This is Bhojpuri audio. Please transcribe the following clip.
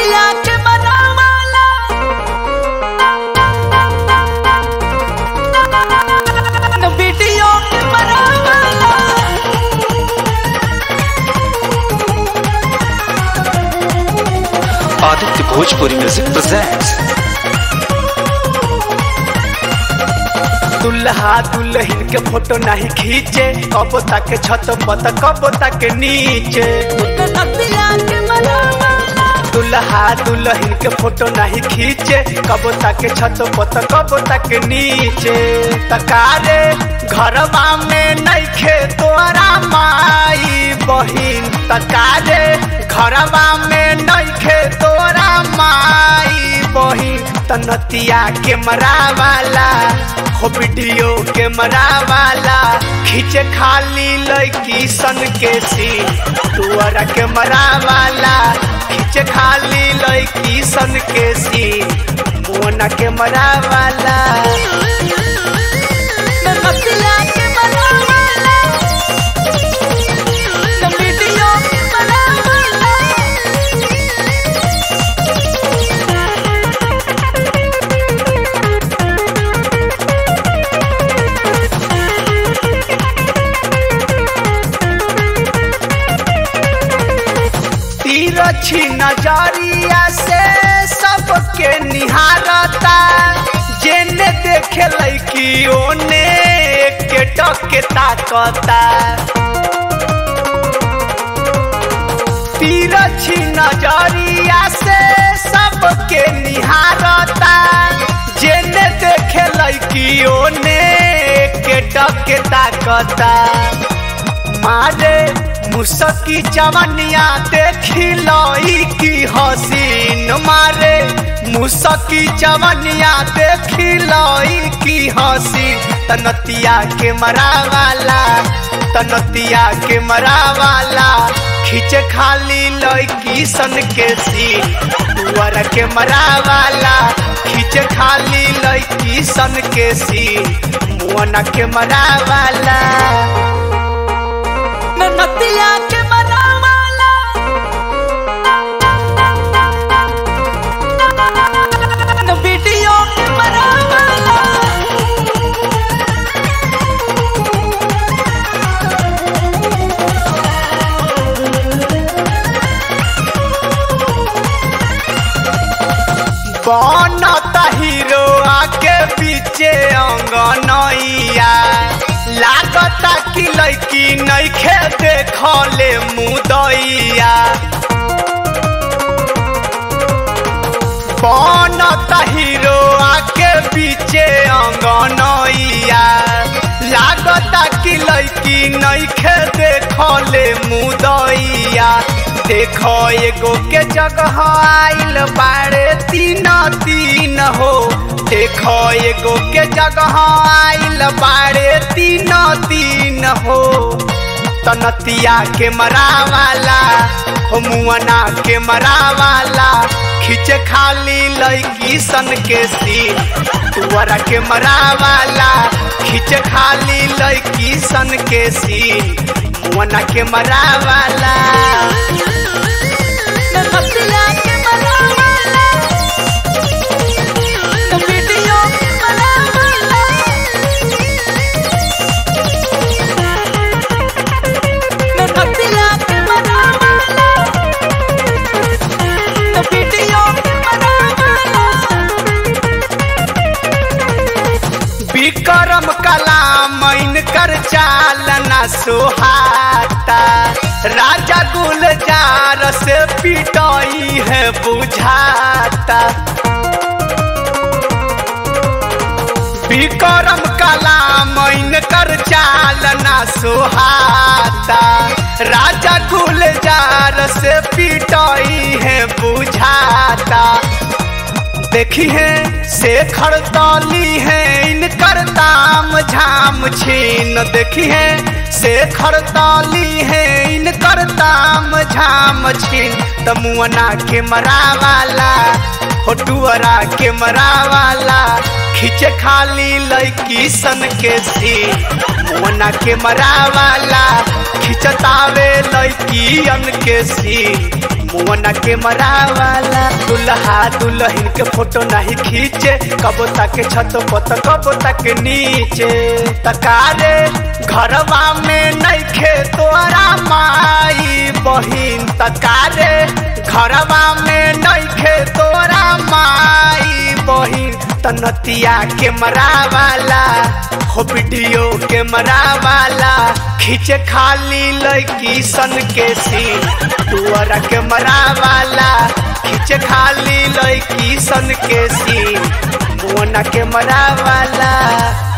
नदिया के बनावाला न वीडियो के बनावाला Aditya Bhojpuri Music presents दुल्हा दुल्हन के फोटो नहीं खींचे कब तक छत पत कब तक नीचे दुल्हा दुल्हन के फोटो नहीं खींचे कब तक छत पत कब तक नीचे तकारे घरवा में नइखे तोरा माई बहिन तकारे घरवा में नइखे तोरा माई बहिन तनतिया के मरावाला हो वीडियो के मरावाला खींचे खाली लड़की सन के सीन तुअरा के मरावाला खींचे खाली लड़की सन के सीन मोना के मरावाला ननतिया के मरावाला त वीडियो के मरावाला तिरछी नजरिया से सबके निहारता जेने देखे लैकी ओने के टके ताकता तिरछी नजरिया से सबके निहारता जेने देखे लैकी ओने के टके ताकता मारे मुसकी चवनिया देखी लई की हसीन मारे मुसकी चवनिया देखी लई की हसीन तनतिया के मरावाला तनतिया के मरावाला खींचे खाली लड़की सन के सीन तुअर के मरावाला खींचे खाली लड़की सन के सीन मुअना के मरावाला नतिया के मरावाला न वीडियो के मरावाला बनता हीरो आके पीछे अंगनैया लागता कि लड़की नइखे देखले मुदैया बनता हीरो आके पीछे अंगनैया लागता कि लड़की नइखे देखले मुदैया देखो एगो के जगह आइल बाड़े तीन तीन हो देखो एगो के जगह आइल बाड़े तीन तीन हो तनतिया के मरावाला हो मुअना के मरावाला खींचे खाली लड़की सन के सीन तुअरा के मरावाला खींचे खाली लड़की सन के सीन मुअना के मरावाला नतिया के मरावाला त वीडियो के मरावाला नतिया के मरावाला त वीडियो के मरावाला विक्रम कलाम कर चालना सुहाता राजा गुलजार से पिटाई है बुझाता विक्रम कलाम कर चालना सुहाता राजा गुलजार से पिटाई है बुझाता देखी है शेखर ताली है इनकर दाम झाम छीन देखी है शेखर ताली है इनकर दाम झाम छीन तमुअना के मरावाला होटुअरा के मरावाला खींचे खाली लड़की सन के सीन मुअना के मरावाला खिंचतावे लड़की अन के सीन मुअना के मरावाला दुल्हा दुल्हन के फोटो नहीं खींचे कबो तक छत पत कबो तक नीचे तकारे घरवा में नइखे तोरा माई बहिन तकारे घरवा में नइखे तोरा माई बहिन तनतिया के मरावाला हो वीडियो के मरावाला खींचे खाली लड़की सन के सीन टुअरा के मरावाला खींचे खाली लड़की सन के सीन मोना के मरावाला